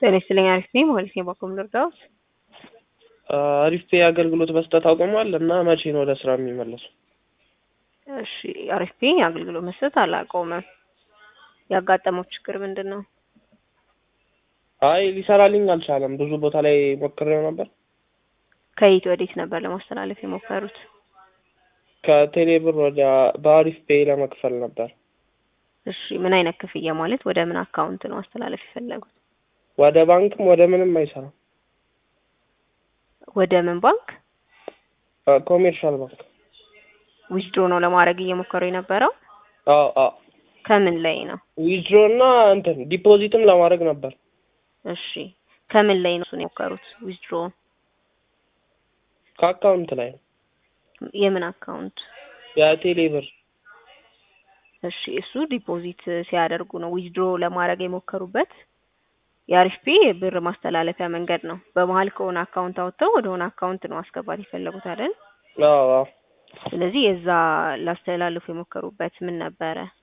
ጤና ይስጥልኝ አሪፍ ነኝ ማለት ነው። በኩል ልርዳዎት? አሪፍ ፔ አገልግሎት መስጠት አቁሟል እና መቼ ነው ወደ ስራ የሚመለሱ? እሺ አሪፍ ፔ አገልግሎት መስጠት አላቆመም። ያጋጠመው ችግር ምንድን ነው? አይ ሊሰራልኝ አልቻለም። ብዙ ቦታ ላይ ሞክሬው ነበር። ከየት ወዴት ነበር ለማስተላለፍ የሞከሩት? ከቴሌ ብር ወደ በአሪፍ ፔ ለመክፈል ነበር። እሺ ምን አይነት ክፍያ ማለት ወደ ምን አካውንት ነው ማስተላለፍ የፈለጉት? ወደ ባንክም ወደ ምንም አይሰራም። ወደ ምን ባንክ? ኮሜርሻል ባንክ። ዊዝድሮ ነው ለማድረግ እየሞከሩ የነበረው? አዎ አዎ። ከምን ላይ ነው? ዊዝድሮ እና እንትን ዲፖዚትም ለማድረግ ነበር። እሺ ከምን ላይ ነው እሱን የሞከሩት? ዊዝድሮ ከአካውንት ላይ ነው። የምን አካውንት? የቴሌ ብር። እሺ እሱ ዲፖዚት ሲያደርጉ ነው ዊዝድሮ ለማድረግ የሞከሩበት የአሪፍ ፔ ብር ማስተላለፊያ መንገድ ነው። በመሀል ከሆነ አካውንት አውጥተው ወደ ሆነ አካውንት ነው ማስገባት የፈለጉት አይደል? አዎ አዎ። ስለዚህ የዛ ላስተላልፉ የሞከሩበት ምን ነበረ?